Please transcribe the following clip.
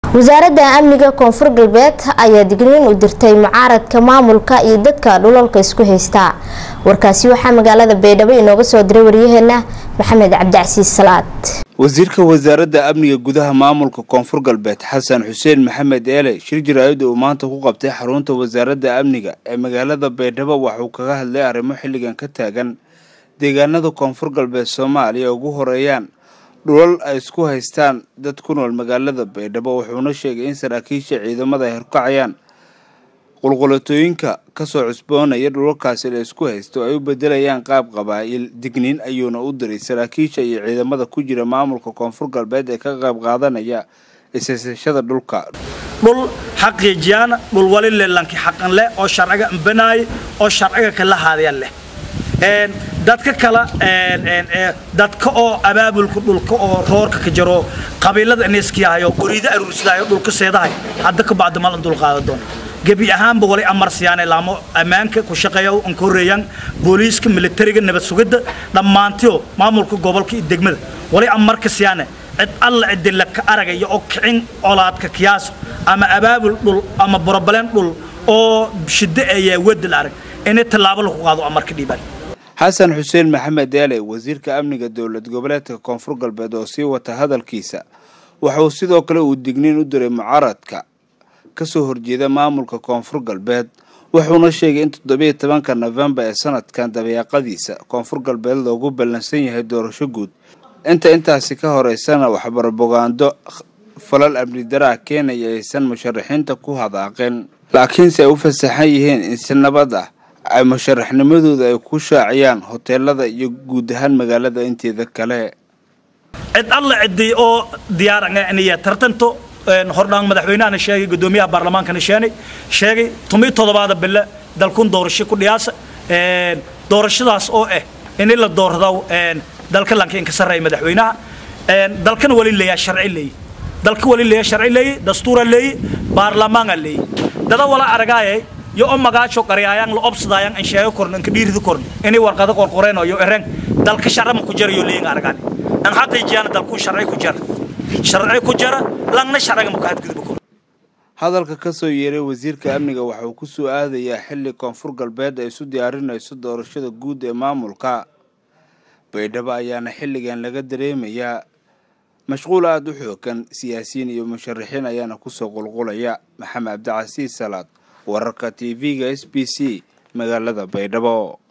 wasaaradda amniga koonfur galbeed ayaa digniin u dirtay mucaaradka maamulka iyo dadka dhulalka isku haysta warkaasi waxaa magaalada baydhabo inooga soo diray waryaheena maxamed cabdicasiis salaad wasiirka wasaaradda amniga gudaha maamulka koonfur galbeed xasan xuseen maxamed eele shir jaraa'id uu maanta ku qabtay xarunta wasaaradda amniga ee magaalada baydhabo waxuu kaga hadlay arrimo xilligan ka taagan deegaanada koonfur galbeed soomaaliya ugu horeeyaan dhulal ay isku haystaan dad ku nool magaalada baydhabo wuxuuna sheegay in saraakiisha ciidamada ay horkacayaan qulqulatooyinka kasoo cusboonaya dhulalkaasi la isku haysto ay u bedelayaan qaab qabaa'il digniin ayuuna u diray saraakiisha iyo ciidamada ku jira maamulka koonfur galbeed ee ka qayb qaadanaya isaysashada dhulka dhul xaqiijiyaan dhul wali lelanki xaqan leh oo sharciga ambanaay oo sharciga kala haadaya leh dadka kala dadka oo abaabulka dhulka oo roorka ka jaro qabiilada iniskiyahayo goriida aruursadaayo dhulka seedahay hadda ka bacdi malan dul qaada doona gebi ahaanba wali amar siyaane laamo ammaanka ku shaqeeya an ka horreeyaan booliiska militariga nabad sugidda dhammaantiyo maamulka gobolka iyo degmada wali amarka siyaane cid alla cidila ka aragaya oo kicin colaadka kiyaaso ama abaabul dhul ama borobaleen dhul oo shiddo ayaa wadal arag inay tallaabo lagu qaado amarka dhiibaan xasan xuseen maxamed eele wasiirka amniga dowlad goboleedka koonfur galbeed oo sii wata hadalkiisa waxauu sidoo kale uu digniin u diray mucaaradka kasoo horjeeda maamulka koonfur galbeed wuxuuna sheegay in toddobiiyo tobanka nofembar ee sanadkan dabeeqadiisa koonfur galbeed loogu ballansan yahay doorasho guud inta intaasi ka horeysana waxbarbogaando falal amni daraa keenaya aysan musharaxiinta ku hadaaqeen laakiinse ay u fasaxan yihiin in si nabad ah ay musharaxnimadooda ay ku shaaciyaan hoteelada iyo guud ahaan magaalada inteeda kale cid alla ciday oo diyaaraniya tartanto hordhaan madaxweynahana sheegay gudoomiyaha baarlamaankana sheenay sheegay tomiyo toddobaada bille dalkun doorasho ku dhiyaasa doorashadaas oo ah in la doorado dalka lanka inka sarreeya madaxweynaha dalkana wali leeyaa sharci leeyi dalka wali leeyaa sharci leeyi dastuura leeyi baarlamaana leeyi dada wala aragaayay yo o magaajo qaryaayaan la obsadayaan an sheego korno anka dhiirida korno inay warqado qorqoreen yo ereen dalka sharama ku jarayo leeyin aragaan an xaqiijiyana dalku sharci ku jara sharci ku jara langna sharciga ma ka hadgudbo kor hadalka kasoo yeeray wasiirka amniga waxa uu kusoo aadayaa xilli koonfur galbeed ay isu diyaarinayso doorashada guud ee maamulka baydhabo ayaana xilligan laga dareemayaa mashquul aada u xoogan siyaasiyiin iyo musharaxiin ayaana kusoo qulqulaya maxamed cabdicasiis salaad wararka t v-ga s b c magaalada baydhabo